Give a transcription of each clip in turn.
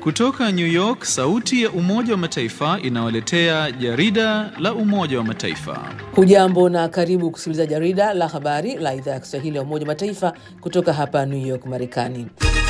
Kutoka New York, sauti ya Umoja wa Mataifa inawaletea jarida la Umoja wa Mataifa. Hujambo na karibu kusikiliza jarida la habari la idhaa ya Kiswahili ya Umoja wa Mataifa kutoka hapa New York, Marekani.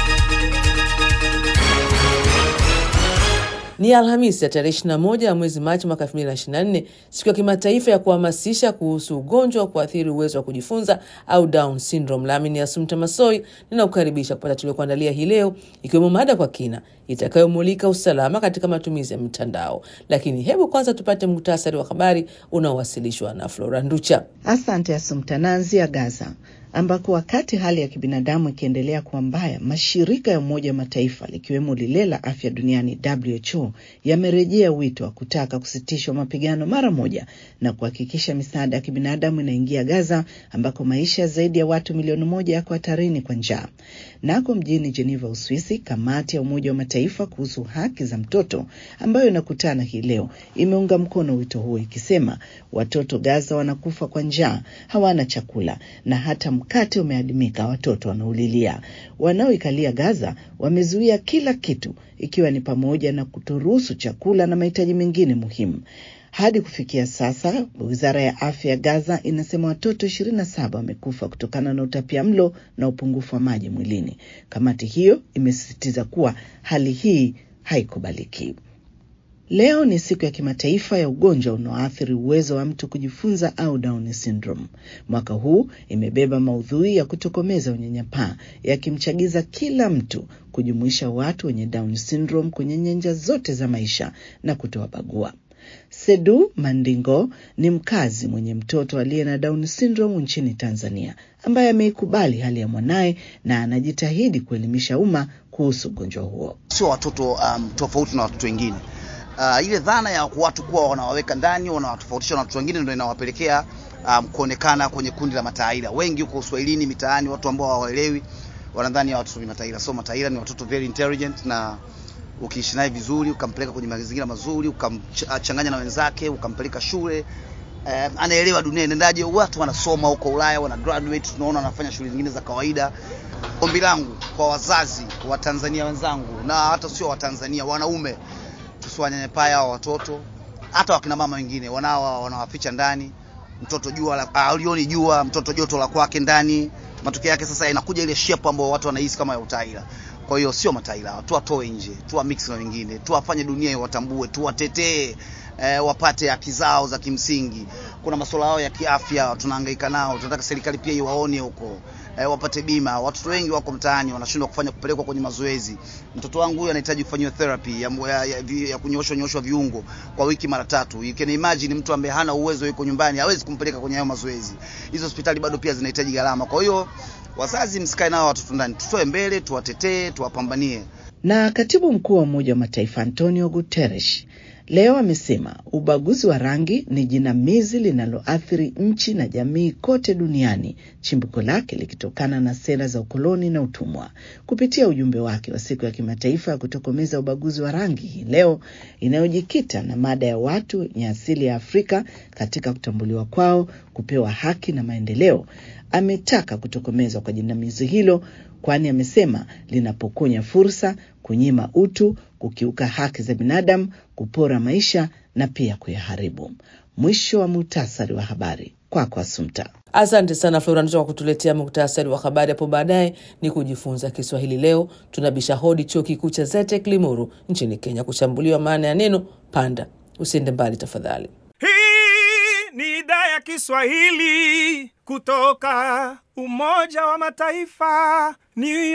Ni Alhamisi ya tarehe 21 ya mwezi Machi mwaka 2024, siku ya kimataifa ya kuhamasisha kuhusu ugonjwa wa kuathiri uwezo wa kujifunza au Down syndrome. Lami ni Asumta Masoi ninakukaribisha kupata tuliokuandalia hii leo, ikiwemo mada kwa kina itakayomulika usalama katika matumizi ya mitandao. Lakini hebu kwanza tupate muhtasari wa habari unaowasilishwa na Flora Nducha. Asante Asumta. Naanzia Gaza ambako wakati hali ya kibinadamu ikiendelea kuwa mbaya, mashirika ya Umoja wa Mataifa likiwemo lile la afya duniani WHO yamerejea wito wa kutaka kusitishwa mapigano mara moja na kuhakikisha misaada ya kibinadamu inaingia Gaza ambako maisha zaidi ya watu milioni moja yako hatarini kwa njaa. Nako mjini Geneva, Uswisi, kamati ya Umoja wa Mataifa kuhusu haki za mtoto ambayo inakutana hii leo imeunga mkono wito huo ikisema watoto Gaza wanakufa kwa njaa, hawana chakula na hata mkate umeadimika, watoto wanaulilia. Wanaoikalia Gaza wamezuia kila kitu, ikiwa ni pamoja na kutoruhusu chakula na mahitaji mengine muhimu. Hadi kufikia sasa, wizara ya afya ya Gaza inasema watoto ishirini na saba wamekufa kutokana na utapia mlo na upungufu wa maji mwilini. Kamati hiyo imesisitiza kuwa hali hii haikubaliki. Leo ni siku ya kimataifa ya ugonjwa unaoathiri uwezo wa mtu kujifunza au Down syndrome. Mwaka huu imebeba maudhui ya kutokomeza unyanyapaa, yakimchagiza kila mtu kujumuisha watu wenye Down syndrome kwenye nyanja zote za maisha na kutowabagua. Sedu Mandingo ni mkazi mwenye mtoto aliye na Down syndrome nchini Tanzania, ambaye ameikubali hali ya mwanaye na anajitahidi kuelimisha umma kuhusu ugonjwa huo. Sio watoto um, tofauti na watoto wengine. Uh, ile dhana ya watu kuwa wanawaweka ndani wanawatofautisha na watu wengine ndio inawapelekea um, kuonekana kwenye kundi la mataira. Wengi huko Uswahilini mitaani, watu ambao hawaelewi wanadhani ya watoto ni mataira. So mataira ni watoto very intelligent, na ukiishi naye vizuri, ukampeleka kwenye mazingira mazuri, ukamchanganya na wenzake, ukampeleka shule eh, anaelewa dunia inaendaje. Watu wanasoma huko Ulaya, wana graduate, tunaona wanafanya shughuli zingine za kawaida. Ombi langu kwa wazazi wa Tanzania wenzangu na hata sio wa Tanzania, wanaume tusiwanyanyapaa hao watoto, hata wakina mama wengine wanao wanawaficha ndani. Mtoto jua alioni jua, mtoto joto la kwake ndani. Matokeo yake sasa inakuja ile shape ambayo watu wanahisi kama ya utaila. Kwa hiyo sio mataila, tuwatoe nje, tuwa mix na wengine, tuwafanye dunia iwatambue, tuwatetee E, wapate haki zao za kimsingi. Kuna masuala yao ya kiafya tunahangaika nao, tunataka serikali pia iwaone huko e, wapate bima. Watoto wengi wako mtaani wanashindwa kufanya kupelekwa kwenye mazoezi. Mtoto wangu huyu anahitaji kufanyiwa therapy ya, ya, ya, ya kunyoshwa nyoshwa viungo kwa wiki mara tatu. You can imagine mtu ambaye hana uwezo, yuko nyumbani, hawezi kumpeleka kwenye hayo mazoezi. Hizo hospitali bado pia zinahitaji gharama. Kwa hiyo wazazi, msikae nao watoto ndani, tutoe mbele, tuwatetee, tuwapambanie. Na katibu mkuu wa Umoja wa Mataifa Antonio Guterres leo amesema ubaguzi wa rangi ni jinamizi linaloathiri nchi na jamii kote duniani, chimbuko lake likitokana na sera za ukoloni na utumwa. Kupitia ujumbe wake wa siku ya kimataifa ya kutokomeza ubaguzi wa rangi hii leo inayojikita na mada ya watu wenye asili ya Afrika katika kutambuliwa kwao, kupewa haki na maendeleo, ametaka kutokomezwa kwa jinamizi hilo, kwani amesema linapokonya fursa, kunyima utu, kukiuka haki za binadamu, kupora maisha na pia kuyaharibu. Mwisho wa muhtasari wa habari. Kwako kwa Asumta. Asante sana Florandisha kwa kutuletea muktasari wa habari. Hapo baadaye ni kujifunza Kiswahili. Leo tunabisha hodi chuo kikuu cha Zetek Limuru nchini Kenya kuchambuliwa maana ya neno panda. Usiende mbali tafadhali. Hii ni idhaa ya Kiswahili kutoka Umoja wa Mataifa, New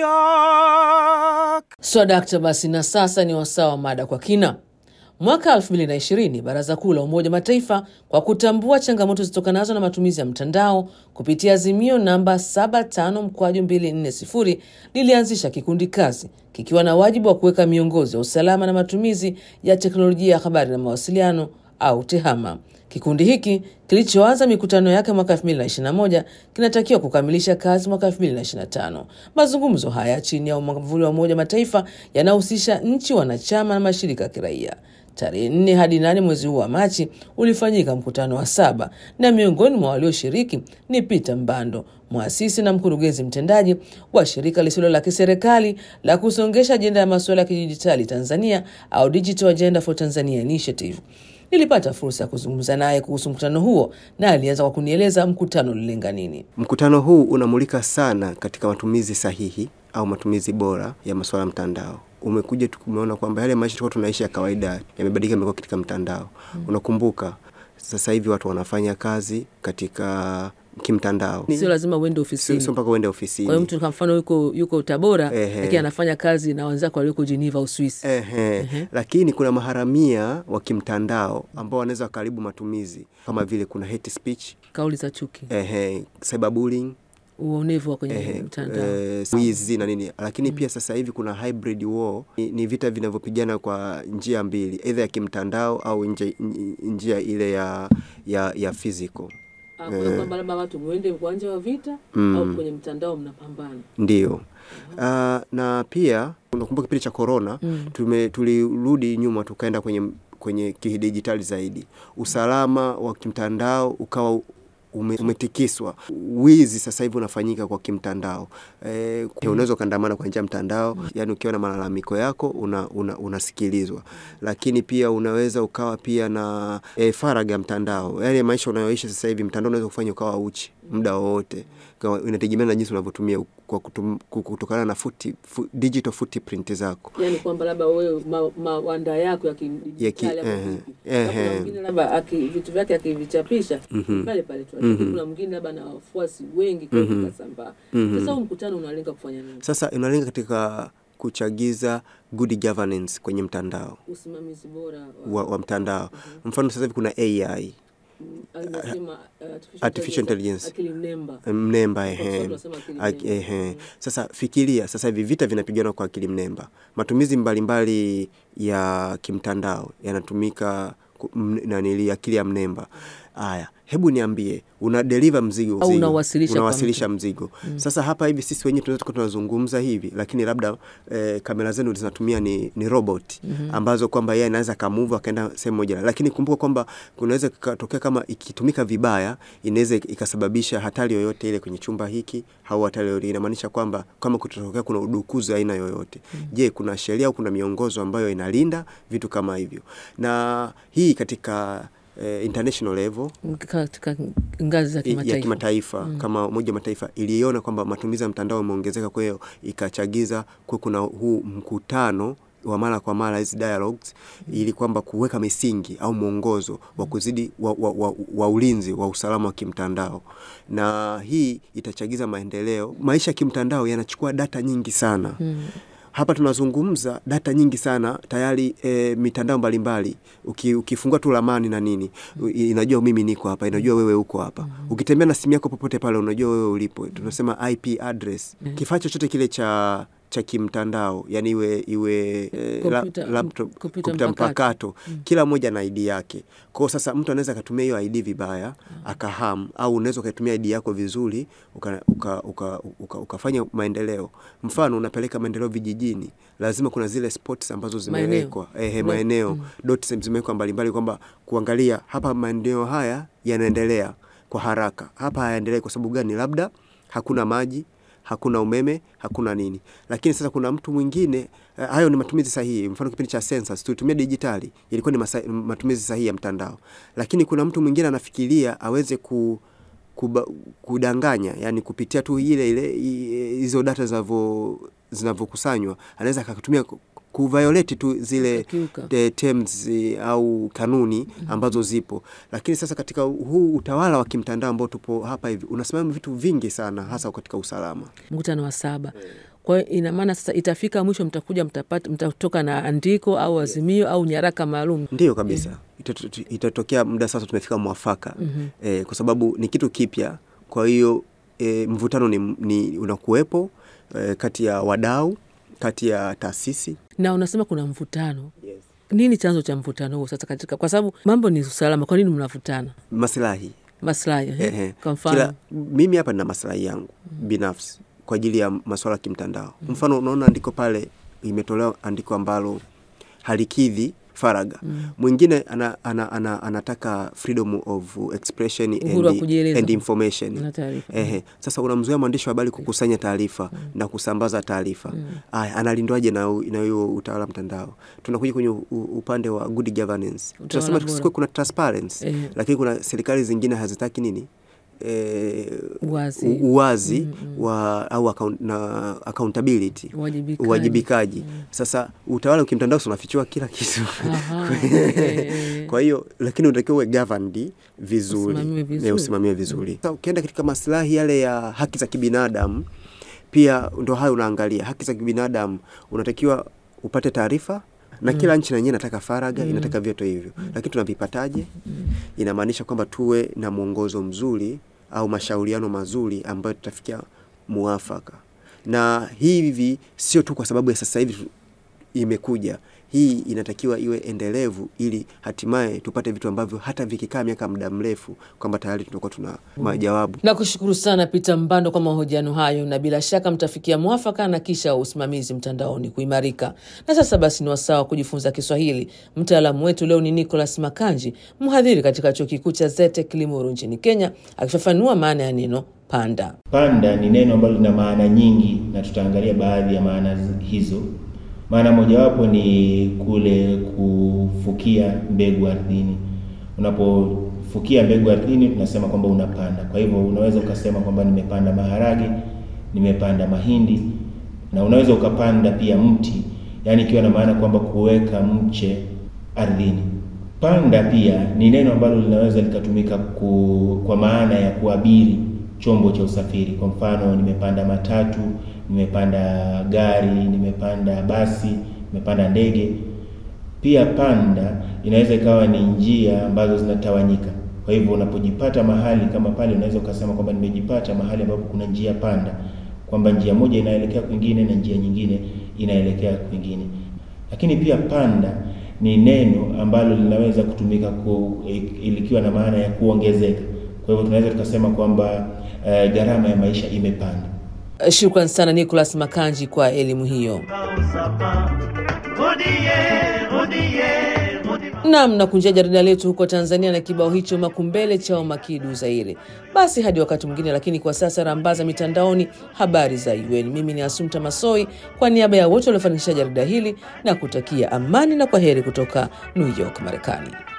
York. So dakta, basi na sasa ni wasaa wa mada kwa kina. Mwaka 2020 Baraza Kuu la Umoja wa Mataifa kwa kutambua changamoto zitokanazo na matumizi ya mtandao kupitia azimio namba 75 mkwaju 240 lilianzisha kikundi kazi kikiwa na wajibu wa kuweka miongozo ya usalama na matumizi ya teknolojia ya habari na mawasiliano au TEHAMA. Kikundi hiki kilichoanza mikutano yake mwaka 2021 kinatakiwa kukamilisha kazi mwaka 2025. Mazungumzo haya chini ya mwamvuli wa Umoja wa Mataifa yanahusisha nchi wanachama na mashirika ya kiraia. Tarehe nne hadi nane mwezi huu wa Machi ulifanyika mkutano wa saba, na miongoni mwa walioshiriki ni Peter Mbando, mwasisi na mkurugenzi mtendaji wa shirika lisilo la kiserikali la kusongesha ajenda ya masuala ya kidijitali Tanzania au Digital Agenda for Tanzania Initiative. Nilipata fursa ya kuzungumza naye kuhusu mkutano huo na alianza kwa kunieleza mkutano ulilenga nini. Mkutano huu unamulika sana katika matumizi sahihi au matumizi bora ya masuala ya mtandao. Umekuja tumeona kwamba yale maisha tulikuwa tunaishi ya kawaida yamebadilika, yamekuwa katika mtandao. Unakumbuka sasa hivi watu wanafanya kazi katika kimtandao, Sio lazima uende sio ofisini. sio mpaka uende Kwa hiyo ofisini. mtu kwa mfano yuko, yuko Tabora Ehe. lakini anafanya kazi na wenzako walioko Geneva, Uswisi. Ehe. Lakini kuna maharamia wa kimtandao ambao wanaweza wakaribu matumizi kama vile kuna hate speech, Kauli za chuki, ehe, cyberbullying uonevu wa kwenye Ehe, mtandao. eh, wizi na nini, lakini pia sasa hivi kuna hybrid war. Ni, ni vita vinavyopigana kwa njia mbili, aidha ya kimtandao au nje, n- njia ile ya ya, ya physical. Ah, kwa kwamba labda watu mwende uwanja wa vita Mm. au kwenye mtandao mnapambana. Ndio. Ah, na pia unakumbuka kipindi cha corona tume tulirudi nyuma tukaenda kwenye kwenye kidijitali zaidi. Usalama wa kimtandao ukawa ume, umetikiswa. Wizi sasa hivi unafanyika kwa kimtandao. E, unaweza ukaandamana kwa njia ya mtandao, yani ukiwa na malalamiko yako una, una, unasikilizwa, lakini pia unaweza ukawa pia na e, faragha ya mtandao, yani maisha unayoishi sasa hivi mtandao unaweza kufanya ukawa uchi muda wowote, Kwa- inategemea na jinsi unavyotumia kwa kutum, kutokana na futi, fu, digital footprint zako. Yaani kwamba labda wewe ma- mawanda yako ya Ya ki- kidijitali yako ehe, vipi? ehe. Na kuna mwingine labda aki- vitu vyake akivichapisha pale pale tu, lakini kuna mwingine labda na wafuasi wengi kwa hiyo vikasambaa. Sasa huu mkutano unalenga kufanya nini? Sasa inalenga katika kuchagiza good governance kwenye mtandao Usimamizi bora wa, wa mtandao. Mfano sasa hivi kuna AI Anasema, uh, artificial intelligence. akili mnemba. mnemba Kwa ehe. Kiswahili tunasema akili Ak- mnemba. ehe. Sasa fikiria sasa hivi vita vinapigana kwa akili mnemba, matumizi mbalimbali ya kimtandao yanatumika ku- m- nanili akili ya mnemba. Haya, hebu niambie, una deliver mzigo, Au mzigo. unawasilisha kwa unawasilisha mzigo. Sasa hapa hivi sisi wenyewe tunaweza tukawa tunazungumza hivi, lakini labda eh, kamera zenu zinatumia ni, ni robot ambazo kwamba yeye anaweza kamove akaenda sehemu moja, lakini kumbuka kwamba kunaweza kukatokea kama ikitumika vibaya inaweza ikasababisha hatari yoyote ile kwenye chumba hiki au hatari yoyote. Inamaanisha kwamba kama kutotokea kuna udukuzi aina yoyote, je, kuna sheria au kuna miongozo ambayo inalinda vitu kama hivyo? Na hii katika eh, international level katika ngazi za ya kimataifa. kimataifa kama Umoja wa Mataifa iliona kwamba matumizi ya mtandao yameongezeka, kwa hiyo ikachagiza kuwe kuna huu mkutano wa mara kwa mara hizi dialogues ili kwamba kuweka misingi au mwongozo wa kuzidi wa, wa, wa, wa ulinzi wa usalama wa kimtandao, na hii itachagiza maendeleo. Maisha ya kimtandao yanachukua data nyingi sana hapa tunazungumza data nyingi sana tayari. E, mitandao mbalimbali uki, ukifungua tu ramani na nini u- inajua mimi niko hapa, inajua wewe uko hapa. Ukitembea na simu yako popote pale, unajua wewe ulipo. Tunasema IP address. Kifaa chochote kile cha cha kimtandao yani iwe iwe eh, la- Kompyuta- laptop kompyuta kompyuta mpakato. mpakato kila mmoja na ID yake. Kwa hiyo sasa mtu anaweza akatumia hiyo ID vibaya akaham, au unaweza ukaitumia ID yako vizuri uka, uka, uka, uka, ukafanya maendeleo. Mfano unapeleka maendeleo vijijini, lazima kuna zile spots ambazo zimewekwa ehe, Kuna- maeneo dots zimewekwa mbalimbali, kwamba kuangalia hapa maeneo haya yanaendelea kwa haraka, hapa hayaendelei kwa sababu gani? Labda hakuna maji hakuna umeme, hakuna nini. Lakini sasa kuna mtu mwingine eh, hayo ni matumizi sahihi. Mfano kipindi cha census tulitumia dijitali, ilikuwa ni masa, matumizi sahihi ya mtandao. Lakini kuna mtu mwingine anafikiria aweze ku kuba, kudanganya, yani kupitia tu ile ile i- hizo data zinavyo zinavyokusanywa, anaweza akatumia ku- kuviolate tu zile Akakiuka. the terms eh, au kanuni ambazo zipo. Lakini sasa katika huu utawala wa kimtandao ambao tupo hapa hivi unasimamia vitu vingi sana, hasa katika usalama. mkutano wa saba. Kwa hiyo ina maana sasa itafika mwisho, mtakuja mtapata, mtatoka na andiko au azimio au nyaraka maalum. Ndiyo kabisa, Itato- itatokea muda sasa tumefika mwafaka eh, kwa sababu ni kitu kipya. Kwa hiyo eh, mvutano ni, ni unakuwepo eh, kati ya wadau, kati ya taasisi Na unasema kuna mvutano, nini chanzo cha mvutano huo sasa katika, kwa sababu mambo ni usalama, kwa nini mnavutana? maslahi Maslahi eh? Ehe. Kwa mfano Kila, mimi hapa nina maslahi yangu binafsi kwa ajili ya masuala ya kimtandao. Mfano, unaona andiko pale imetolewa andiko ambalo halikidhi faraga mwingine ana, ana, ana, anataka freedom of expression Uhuru wa and, kujieleza. and information Na taarifa. Ehe. Sasa unamzuia mwandishi wa habari kukusanya taarifa na kusambaza taarifa aya, analindwaje na na hiyo utawala mtandao? Tunakuja kwenye u- u- upande wa good governance, tunasema bora. tusikuwe kuna transparency Ehe. lakini kuna serikali zingine hazitaki nini e, Uwazi. uwazi wa au account, na accountability Uwajibikaji. uwajibikaji. Sasa utawala ukimtandao si unafichua kila kitu Aha, eh, eh. kwa hiyo lakini unatakiwa uwe governed vizuri, Usimamiwe vizuri. Eh, usimamiwe vizuri. Sasa ukienda katika maslahi yale ya haki za kibinadamu, pia ndo hayo unaangalia haki za kibinadamu, unatakiwa upate taarifa na kila nchi na yenyewe inataka faraga inataka vyote hivyo, lakini tunavipataje? Inamaanisha kwamba tuwe na mwongozo mzuri au mashauriano mazuri ambayo tutafikia muafaka, na hivi sio tu kwa sababu ya sasa hivi tu- imekuja hii inatakiwa iwe endelevu ili hatimaye tupate vitu ambavyo hata vikikaa miaka muda mrefu kwamba tayari tunakuwa tuna majawabu. Nakushukuru sana Peter Mbando kwa mahojiano hayo, na bila shaka mtafikia mwafaka na kisha usimamizi mtandaoni kuimarika. Na sasa basi, ni wasaa wa kujifunza Kiswahili. Mtaalamu wetu leo ni Nicholas Makanji, mhadhiri katika chuo kikuu cha Zete Kilimuru nchini Kenya, akifafanua maana ya neno panda. Panda ni neno ambalo lina maana nyingi na tutaangalia baadhi ya maana zi- hizo. Maana mojawapo ni kule kufukia mbegu ardhini. Unapofukia mbegu ardhini, tunasema kwamba unapanda. Kwa hivyo unaweza ukasema kwamba nimepanda maharage, nimepanda mahindi, na unaweza ukapanda pia mti, yaani ikiwa na maana kwamba kuweka mche ardhini. Panda pia ni neno ambalo linaweza likatumika ku, kwa maana ya kuabiri chombo cha usafiri. Kwa mfano, nimepanda matatu, nimepanda gari, nimepanda basi, nimepanda ndege. Pia panda inaweza ikawa ni njia ambazo zinatawanyika. Kwa hivyo unapojipata mahali kama pale, unaweza ukasema kwamba nimejipata mahali ambapo kuna njia panda, kwamba njia moja inaelekea kwingine na njia nyingine inaelekea kwingine. Lakini pia panda ni neno ambalo linaweza kutumika ku, likiwa na maana ya kuongezeka. Kwa hivyo tunaweza tukasema kwamba eh, gharama ya maisha imepanda. Shukran sana Nicholas Makanji kwa elimu hiyo. Nam na kunjia jarida letu huko Tanzania na kibao hicho makumbele chao makidu Zaire. Basi hadi wakati mwingine, lakini kwa sasa rambaza mitandaoni habari za UN. Mimi ni Asumta Masoi kwa niaba ya wote waliofanikisha jarida hili na kutakia amani na kwa heri kutoka New York, Marekani.